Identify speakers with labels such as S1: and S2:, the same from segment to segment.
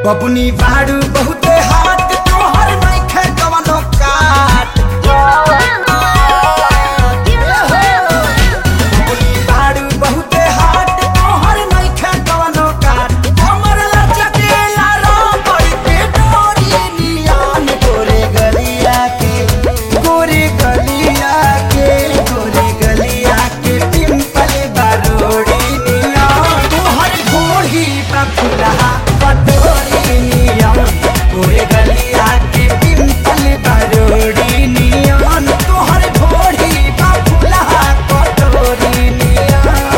S1: बबुनी बाड़ू बहुते हाथ तोहर नइखे कवनो काट बबुनी बाड़ू बहुते हाथ तोहर नइखे कवनो काट हमर लचकेला रबड़ के डोरी नियन गोरे गलिया के गोरे गलिया के गोरे गलिया के पिंपल बारोड़ी नियन तोहर घोड़ी पर फुलहा पटोरी नियन गोरे गलिया के पिंपल बारोड़ी नियन तोहर घोड़ी पर फुलहा पटोरी नियन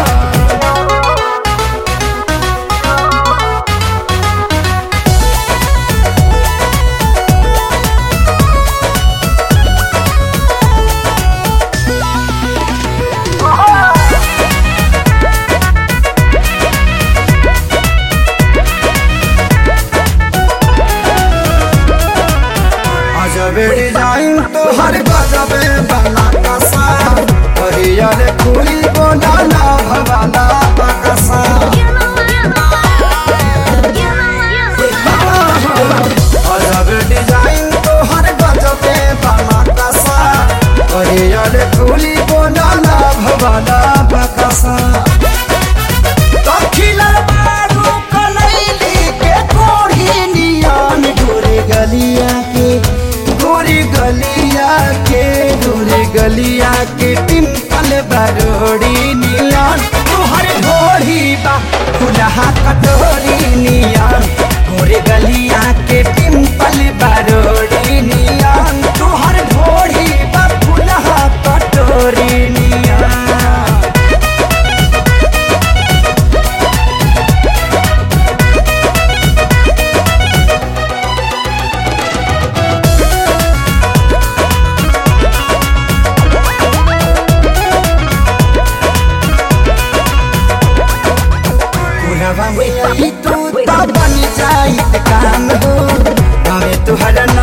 S1: अजबे डिजाइन तो हर गजबे बना कसा हरियर फूली बोला भवाला बकसा अजब डिजाइन तो हर गजबे बना कसा हरियर फूली बोला भवाला बकसा दखिलर बारू कनैली के कोढ़ी नियन गोरे गलिया के गोरे गलिया के गोरे गलिया के पिंपल बरोड़ी नियन तुहर घोड़ी बा खुलहा कटोरी नियन गोरे गलिया के पिंपल बरोड़ी नियन तुहर घोड़ी बा खुलहा कटोरी नियन कुलवा में आई तू तो बन जाई काम हो हमें तुहरा